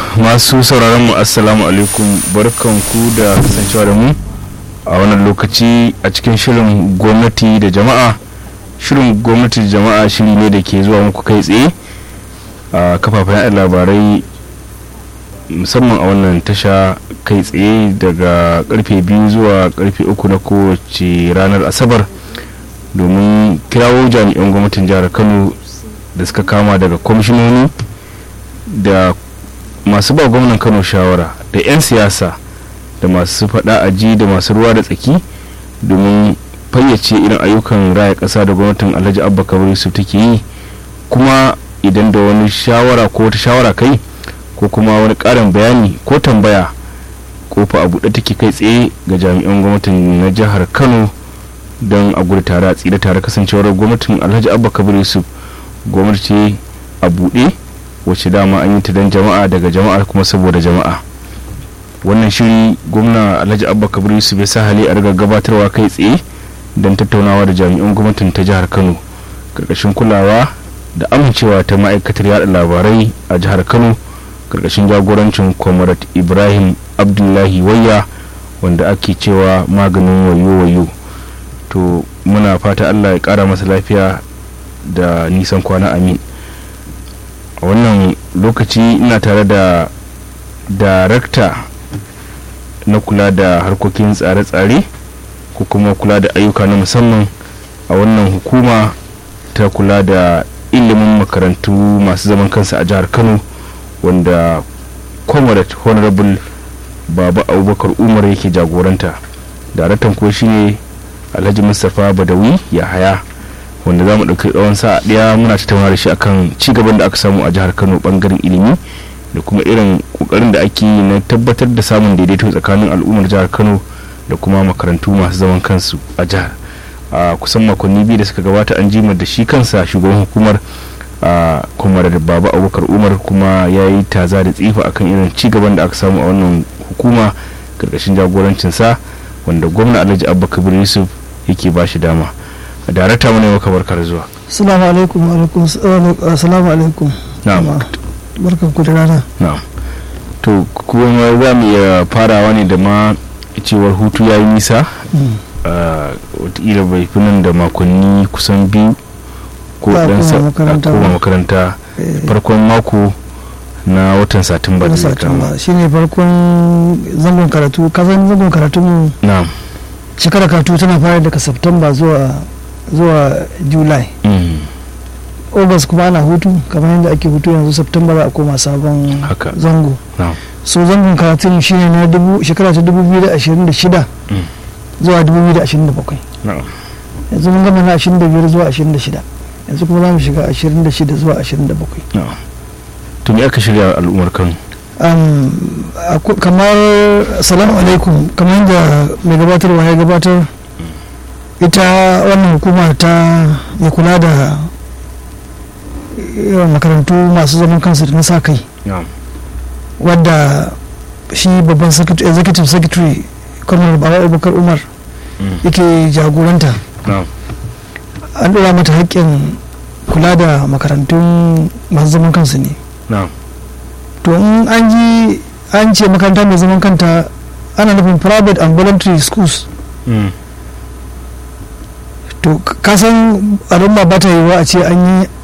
masu sauraron mu assalamu alaikum barkanku da kasancewa da mu a wannan lokaci a cikin shirin gwamnati da jama'a shirin gwamnati da jama'a shiri ne da ke zuwa muku kai tsaye a kafafen yaɗa labarai musamman a wannan tasha kai tsaye daga karfe biyu zuwa karfe uku na kowace ranar asabar domin kirawo jami'an gwamnatin jihar kano da suka kama daga kwamishinoni da masu ba gwamnan kano shawara da 'yan siyasa da masu faɗa aji da masu ruwa da tsaki domin fayyace irin ayyukan raya ƙasa da gwamnatin alhaji abba kabir su take yi kuma idan da wani shawara ko wata shawara kai ko kuma wani ƙarin bayani ko tambaya kofa a buɗe take kai tsaye ga jami'an gwamnatin na jihar kano don a gudu tare a tsira tare kasancewar gwamnatin alhaji abba kabir yusuf gwamnati a buɗe wacce dama an yi ta don jama'a daga jama'a kuma saboda jama'a wannan shiri gwamna alhaji abba kabir yusuf ya sa hali a riga gabatarwa kai tsaye don tattaunawa da jami'an gwamnatin ta jihar kano karkashin kulawa da amincewa ta ma'aikatar yada labarai a jihar kano karkashin jagorancin comrade ibrahim abdullahi wayya wanda ake cewa maganin wayo-wayo to muna fata allah ya kara masa lafiya da nisan kwana amin a wannan lokaci ina tare da darakta na kula da harkokin tsare-tsare ko kuma kula da ayyuka na musamman a wannan hukuma ta kula da ilimin makarantu masu zaman kansa a jihar kano wanda comrade honorable baba abubakar umar yake jagoranta daraktan ko shine alhaji mustapha badawi ya haya wanda za mu ɗauki tsawon sa'a ɗaya muna tattauna da shi akan ci gaban da aka samu a jihar kano bangaren ilimi da kuma irin kokarin da ake yi na tabbatar da samun daidaito tsakanin al'ummar jihar kano da kuma makarantu masu zaman kansu a jihar a kusan makonni biyu da suka gabata an jimar da shi kansa shugaban hukumar a kuma da baba abubakar umar kuma ya yi taza da tsifa akan irin ci gaban da aka samu a wannan hukuma karkashin jagorancinsa wanda gwamna alhaji abba kabir yusuf yake ba shi dama darakta mu ne maka barkar zuwa assalamu alaikum alaikum assalamu alaikum na'am barkan ku da rana na'am to kuma za mu iya farawa ne da ma cewar hutu ya yi nisa wataƙila bai fi nan da makonni kusan biyu ko dan koma makaranta farkon mako na watan satumba da zai kama shine farkon zangon karatu kasan zangon karatu mu na'am shekara karatu tana fara daga september zuwa zuwa july august kuma ana hutu kamar yadda ake hutu yanzu september za a koma sabon Haka. zango na'am so zangon karatun shine na dubu shekara ta 2026 Mm. zuwa 2027 na'am yanzu mun gama na 25 zuwa 26 yanzu kuma za mu shiga 26 zuwa 27 na'am to me aka shirya al'ummar kano um, aku- kamar salamu alaikum kamar yadda mai gabatarwa ya gabatar ita wannan hukuma ta ya kula da yawan makarantu masu zaman kansu da na sa kai na'am wadda shi babban secret- executive secretary kwamnar baba abubakar umar Mm. yake jagoranta na'am an ɗora mata haƙƙin kula da makarantun masu zaman kansu ne na'am to in an ji an ce makaranta mai zaman kanta ana nufin private and voluntary schools Mm. to k- kasan al'umma ba ta yiwuwa a ce an yi